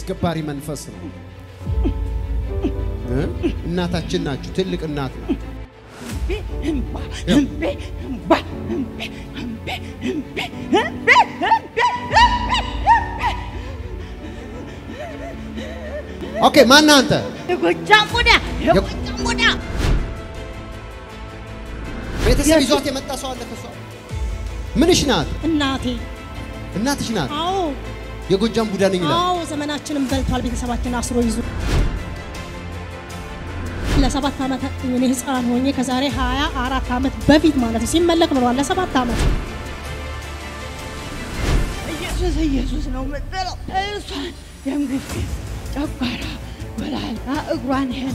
አስገባሪ መንፈስ ነው። እ? እናታችን ናችሁ። ትልቅ እናት ናት። እምባ እምቤ እምባ እምቤ እምቤ እምቤ እምቤ እምቤ ኦኬ፣ ማነህ አንተ? የጎጃም ቡዳ የጎጃም ቡዳ ቤተሰብ ይዟት የመጣ ሰው አለ ከሷ? ምንሽ ናት? እናቴ እናትሽ ናት። አዎ የጎጃም ቡዳ ነኝ ይላል። አዎ ዘመናችንን በልቷል። ቤተሰባችን አስሮ ይዞ ለሰባት ዓመት እኔ ህፃን ሆኜ ከዛሬ ሀያ አራት ዓመት በፊት ማለት ነው ሲመለክ ኖሯል። ለሰባት ዓመት ኢየሱስ ኢየሱስ ነው የምትለው እሷን ደም ግፊት፣ ጨጓራ፣ ወላላ እግሯን ይሄን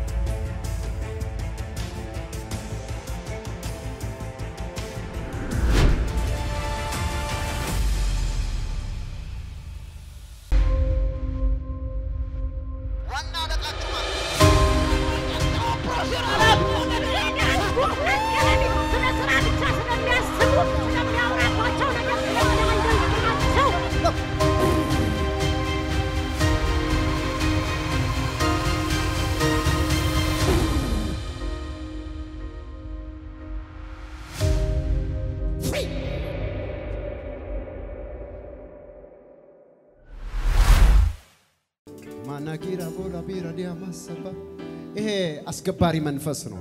ማናኪራ ቦላ ቢራ ዲያ ማሰባ ይሄ አስገባሪ መንፈስ ነው።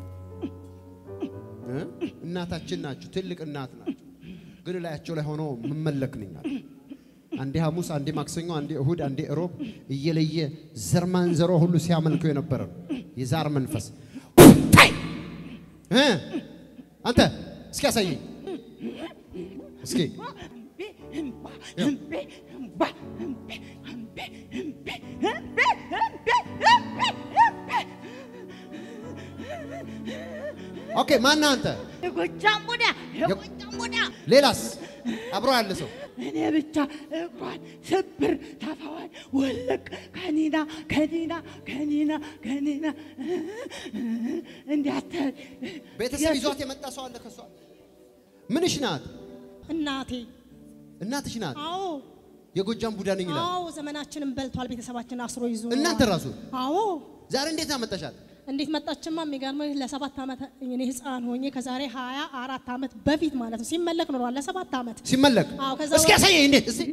እ? እናታችን ናችሁ። ትልቅ እናት ናችሁ። ግን ላያቸው ላይ ሆኖ መመለክ ነኛል። አንዴ ሐሙስ፣ አንዴ ማክሰኞ፣ አንዴ እሁድ፣ አንዴ እሮብ እየለየ ዘር ማንዘሮ ሁሉ ሲያመልከው የነበረ ነው። የዛር መንፈስ ታይ! እ? አንተ እስኪ ያሳየኝ እስኪ እምባ እምቤ እምባ እምቤ እምቤ እምቤ እምቤ እምቤ እምቤ ኦኬ፣ ማነህ አንተ? የጎጃም ቡዳ የጎጃም ቡዳ ሌላስ አብሮ ያለ ሰው እኔ ብቻ እግሯን ስብር ታፋዋን ወለቅ ከኒና ከኒና ከኒና ከኒና እንዲያተ ቤተሰብ ይዟት የመጣ ሰው አለ ከሷ? ምንሽ ናት? እናቴ እናትሽ ናት። አዎ የጎጃም ቡዳ ነኝ ይላል። አዎ ዘመናችንን በልቷል። ቤተሰባችን አስሮ ይዞ እናንተ ራሱ አዎ ዛሬ እንዴት አመጣሻት? እንዴት መጣችማ? የሚገርምህ ለሰባት ዓመት እኔ ህፃን ሆኜ ከዛሬ ሀያ አራት ዓመት በፊት ማለት ነው ሲመለክ ኖሯል። ለሰባት ዓመት ሲመለክ አዎ፣ ከዛ እስኪ በኋላ- ያሳየኝ እንዴት እስኪ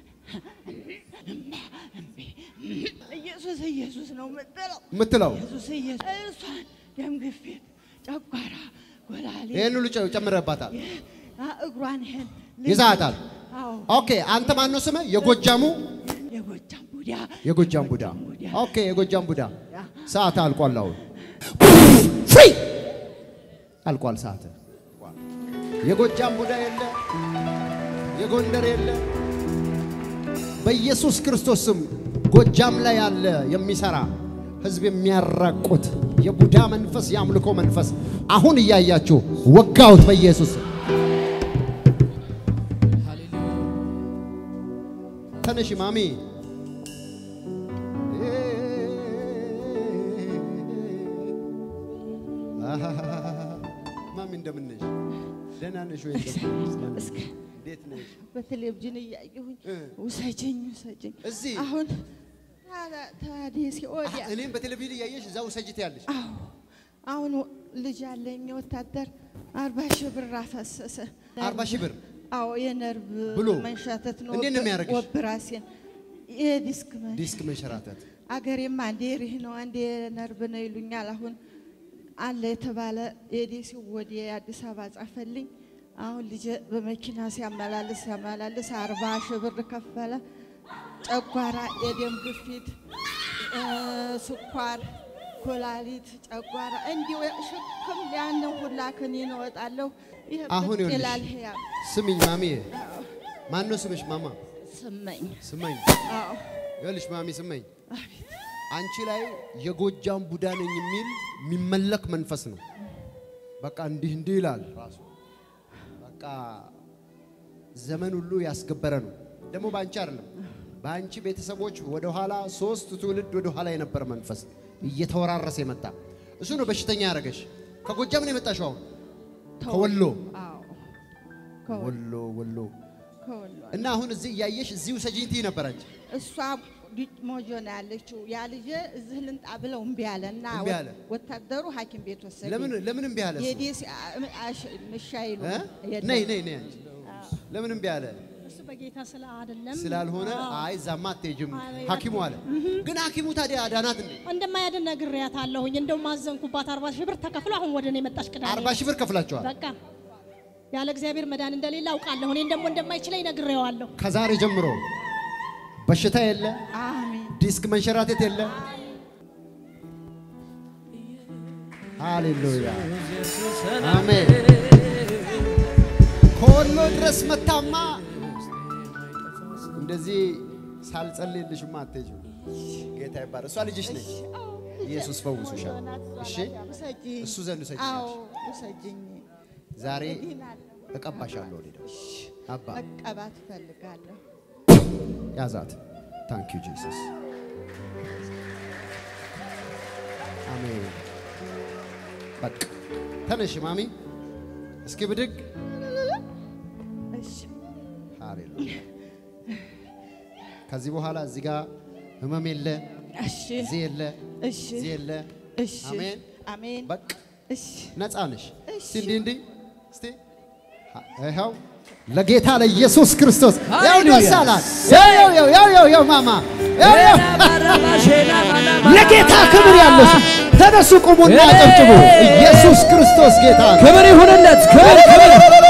ኢየሱስ ኢየሱስ ነው የምትለው የምትለው ኢየሱስ ኢየሱስ እሷን ደም ግፊት፣ ጨጓራ፣ ጎላሌ ይህን ሁሉ ጨ- ጨምረባታል፣ አ- እግሯን ይሄን ይዛታል። አዎ ኦኬ አንተ ማን ነው ስምህ? የጎጃሙ የጎጃም ቡዳ የጎጃም ቡዳ። ኦኬ የጎጃም ቡዳ። ሰዓት አልቋል። አሁን ፍሪ አልቋል ሰዓት። የጎጃም ቡዳ የለ፣ የጎንደር የለ። በኢየሱስ ክርስቶስ ስም ጎጃም ላይ ያለ የሚሰራ ህዝብ የሚያራቁት የቡዳ መንፈስ፣ የአምልኮ መንፈስ አሁን እያያችሁ ወጋሁት በኢየሱስ ስም። ተነሽ ማሚ። ማሚ እንደምን ነሽ? ደህና ነሽ ወይ? እንዴት ነሽ? በቴሌቪዥን እያየሁኝ እ። ውሰጅኝ ውሰጅኝ እዚህ? አሁን ታዲያ ሲወዲያ እኔም በቴሌቪዥን እያየሽ እዛ ውሰጅት ያለሽ አዎ አሁን ልጅ አለኝ ወታደር አርባ ሺህ ብር አፈሰሰ። አርባ ሺህ ብር አዎ የነርቭ ብሎ? መንሻተት ነው። እንዴት ነው የሚያደርግሽ? ኦፕራሲዮን የዲስክ መ- ዲስክ መንሸራተት አገሬም አንዴ ሪህ ነው አንዴ ነርቭ ነው ይሉኛል። አሁን አለ የተባለ የዴሲ ወደ አዲስ አበባ ጻፈልኝ። አሁን ልጄ በመኪና ሲያመላልስ ሲያመላልስ አርባ ሺህ ብር ከፈለ። ጨጓራ፣ የደም ግፊት፣ እ፣ ስኳር፣ ኩላሊት፣ ጨጓራ እንዲሁ ሽክም ያንን ሁላ ክኒን እወጣለሁ። ይሄ አሁን ብቅ ይኸውልሽ ይላል ህያብ ስሚኝ ማሚዬ ማን ነው ስምሽ ማማ ስመኝ ስመኝ አዎ ይኸውልሽ ማሚ ስመኝ አቤት አንቺ ላይ የጎጃም ቡዳ ነኝ የሚል የሚመለክ መንፈስ ነው በቃ እንዲህ እንዲህ ይላል ራሱ በቃ ዘመን ሁሉ ያስገበረ ነው ደግሞ በአንቺ አይደለም በአንቺ ቤተሰቦች ወደኋላ ሶስት ትውልድ ወደኋላ የነበረ መንፈስ እየተወራረሰ የመጣ እሱ ነው በሽተኛ ያደረገሽ ከጎጃም ነው የመጣሽው አሁን ከወሎ አዎ ከወሎ ወሎ ወሎ ከወሎ እና አሁን እዚህ እያየሽ እዚሁ ሰጂኝ ትይ ነበር አንቺ እሷ ሞጆ ነው ያለችው። ያ ልጄ እዚህ ልንጣ ብለው እምቢ አለ እና እምቢ አለ። ወታደሩ ሐኪም ቤት ወሰደ። ለምን ለምን እምቢ አለ? እሱ? የዴስ ምሻ ይሉ እ? ነይ ነይ ነይ አንቺ ለምን እምቢ አለ? እሱ በጌታ ስለ አይደለም ስላልሆነ አዎ። አይ እዛማ አትሄጂም አይ፣ ሐኪሙ አለ። ግን ሐኪሙ ታዲያ አዳናት እንዴ? እንደማያድን ነግሬያታለሁኝ። እንደው ማዘንኩባት አርባ ሺህ ብር ተከፍሎ አሁን ወደ እኔ መጣች ቅዳሜ አርባ ሺህ ብር ከፍላችኋል። በቃ ያለ እግዚአብሔር መዳን እንደሌለ አውቃለሁ። እኔን ደግሞ እንደማይችለኝ ነግሬዋለሁ። ከዛሬ ጀምሮ በሽታ የለ፣ አሜን ዲስክ መንሸራተት የለ። ሃሌሉያ አሜን። ከወሎ ድረስ መታማ እንደዚህ ሳልጸልይልሽማ አትሄጂም። ጌታ ይባረክ። እሷ ልጅሽ ነች። ኢየሱስ ፈውሱሻል። እሺ ውሰጂኝ። እሱ ዘንድ ውሰጂኝ አዎ አልሽ። ውሰጂኝ። ዛሬ ድናለሁ። እቀባሻለሁ። ወደ አባ መቀባት እፈልጋለሁ። ያዛት። ታንክ ዩ ጂሰስ። አሜን። በቃ ተነሽ ማሚ፣ እስኪ ብድግ። እሺ ሃሌሉያ። ከዚህ በኋላ እዚህ ጋር ህመም የለ፣ እሺ እዚህ የለ፣ እሺ እዚህ የለ። እሺ አሜን። አሜን በቃ እሺ ነፃ ነሽ። እሺ። እስቲ እንዲህ እንዲህ እስቲ ይኸው ለጌታ ለኢየሱስ ክርስቶስ ያው ደስ አላት። ያው ያው ያው ያው ያው ያው ማማ ያው ያው ለጌታ ክብር ያለው ሰው ተነሱ፣ ቁሙና አጨብጭቡ። ኢየሱስ ክርስቶስ ጌታ ነው። ክብር ይሁንለት። ክብር ክብር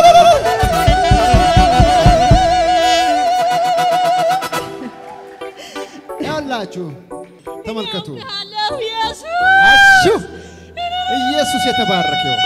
ያላችሁ ተመልከቱ። አለሁ ኢየሱስ አሹ ኢየሱስ የተባረከ ይሁን።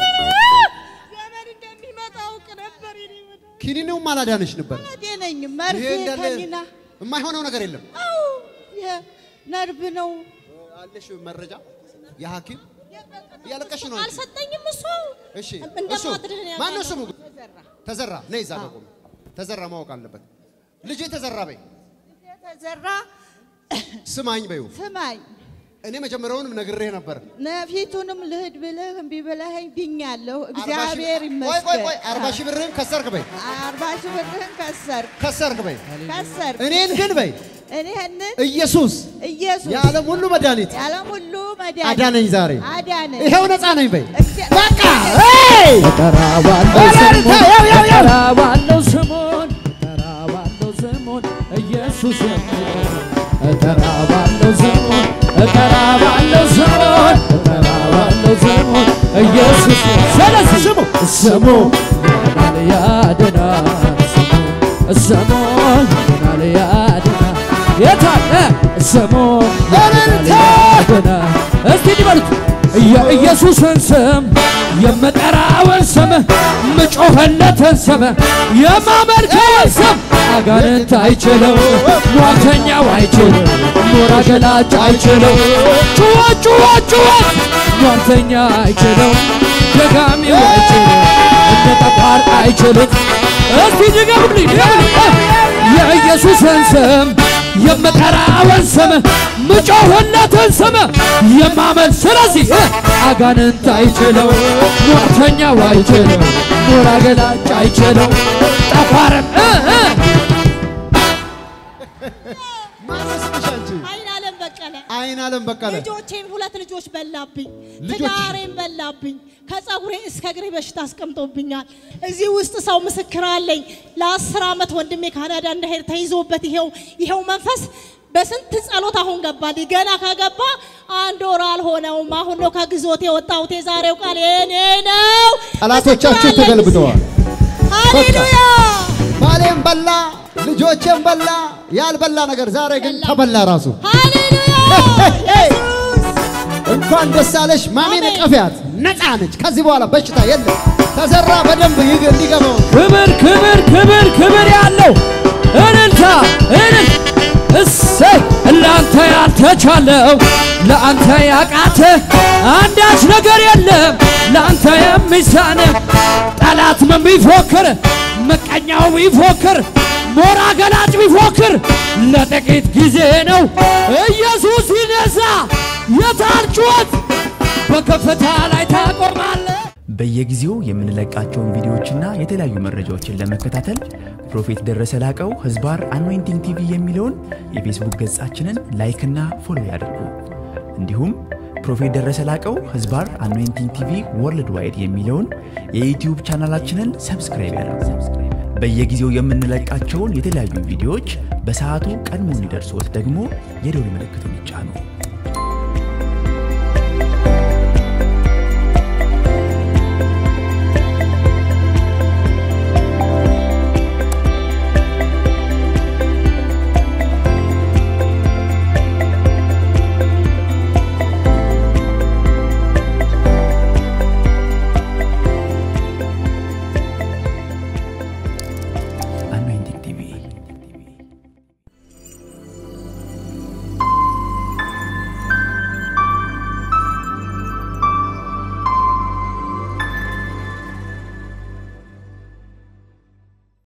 ዘመን እንደሚመጣ አውቅ ነበር። የኔ መዳን ኪኒኔውም አላዳነሽ ነበር። ነኝ መርፌ ይሄ እንዳለ ከኒና የማይሆነው ነገር የለም። አዎ ይሄ ነርቭ ነው። አለሽ መረጃ የሐኪም እያለቀሽ ነው አንቺ። አልሰጠኝም እሱ እሺ እሱ እንደማትድን ያውቃል። ማነው ስሙ? ተዘራ ነይ እዛ በቁም ተዘራ ማወቅ አለበት። ልጄ ተዘራ በይ የተዘራ ስማኝ በይው። ስማኝ እኔ መጀመሪያውንም ነግሬህ ነበር። ነፊቱንም ልሂድ ብልህ እምቢ ብለኸኝ ድኛለሁ። አርባ ሺህ- እግዚአብሔር ቆይ ቆይ ይመስገን። ቆይ አርባ ሺህ ብርህን ከሰርክ በይ አርባ ሺህ ብርህን ከሰርክ ከሰርክ በይ ከሰርክ እኔን ግን በይ እኔህንን ኢየሱስ ኢየሱስ የዓለም ሁሉ መድኃኒት የዓለም ሁሉ መድኃኒት አዳነኝ ዛሬ አዳነኝ። ይኸው ነፃ ነኝ በይ እግዚአ- በቃ ሄይ! እጠራዋለሁ እልልታ! ስሙን ያው ያው ያው እጠራዋለሁ ስሙን እጠራዋለሁ ስሙን ኢየሱስ የሚለው እጠራዋለሁ ስሙን እጠራዋለሁ ስሙን እጠራዋለሁ ስሙን ኢየሱስ ስለዚህ ስሙ ስሙ ያድናል ያድናል ስሙ ስሙ ያድናል ያድናል የታለ ስሙ ያድናል እልልታ! ያድናል እስቲ እንዲበሉት የኢየሱስን ስም የምጠራውን ስም ምጮኸለትን ስም የማመልከውን ስም አጋንንት አይችለው ሟርተኛው አይችለው ሞራ ገላጭ አይችለው ጩኸት ጩኸት ጩኸት ሟርተኛ አይችለው ደጋሚው አይችለው እንደ ጠቋር አይችሉት እስቲ ድገሙልኝ ድገሙልኝ የኢየሱስን ስም የምጠራውን ስም ምጮህለትን ስም የማመን ስለዚህ አጋንንት አይችለው ሟርተኛው አይችለው ሞራ ገላጭ አይችለው ጠፋርም እ እ ማነው ስምሽ አንቺ? አይን አለም በቀለ አይን አለም በቀለ ልጆቼን ሁለት ልጆች በላብኝ፣ ልጆች? ትዳሬን በላብኝ፣ ከፀጉሬ እስከ እግሬ በሽታ አስቀምጦብኛል። እዚህ ውስጥ ሰው ምስክር አለኝ። ለአስር ዓመት ወንድሜ ካናዳ እንደሄድ ተይዞበት ይሄው ይሄው መንፈስ በስንት ጸሎት አሁን ገባልኝ። ገና ከገባ አንድ ወር አልሆነውም። አሁን ነው ከግዞት የወጣሁት። የዛሬው ቃል የኔ ነው። ጠላቶቻችሁ ምስክር አለኝ። ተገልብጠዋል። ሃሌሉያ ባሌም በላ ልጆቼም በላ ያልበላ ነገር ዛሬ ግን ተበላ ራሱ ሃሌሉያ ኢየሱስ እንኳን ደስ አለሽ ማሜን አሜን። ቀፊያት ነፃ ነች ከዚህ በኋላ በሽታ የለም ተዘራ በደንብ ይግ እንዲገባው ክብር ክብር ክብር ክብር ያለው እልልታ እልል እሰይ ለአንተ ያልተቻለው ለአንተ ያቃተ አንዳች ነገር የለም ለአንተ የሚሳነ ጠላት ምን ቢፎክር ምቀኛው ቢፎክር ሞራ ገላጭ ቢፎክር ለጥቂት ጊዜ ነው ኢየሱስ ይነሳ የታል ጩኸት በከፍታ ላይ ታቆማለህ በየጊዜው የምንለቃቸውን ቪዲዮዎችና የተለያዩ መረጃዎችን ለመከታተል ፕሮፌት ደረሰ ላቀው ህዝባር አኖይንቲንግ ቲቪ የሚለውን የፌስቡክ ገጻችንን ላይክና ፎሎ ያድርጉ። እንዲሁም ፕሮፌት ደረሰ ላቀው ህዝባር አኖይንቲንግ ቲቪ ወርልድ ዋይድ የሚለውን የዩትዩብ ቻናላችንን ሰብስክራይብ ያድርጉ። በየጊዜው የምንለቃቸውን የተለያዩ ቪዲዮዎች በሰዓቱ ቀድሞ እንዲደርሶት ደግሞ የደውል ምልክቱን ይጫኑ።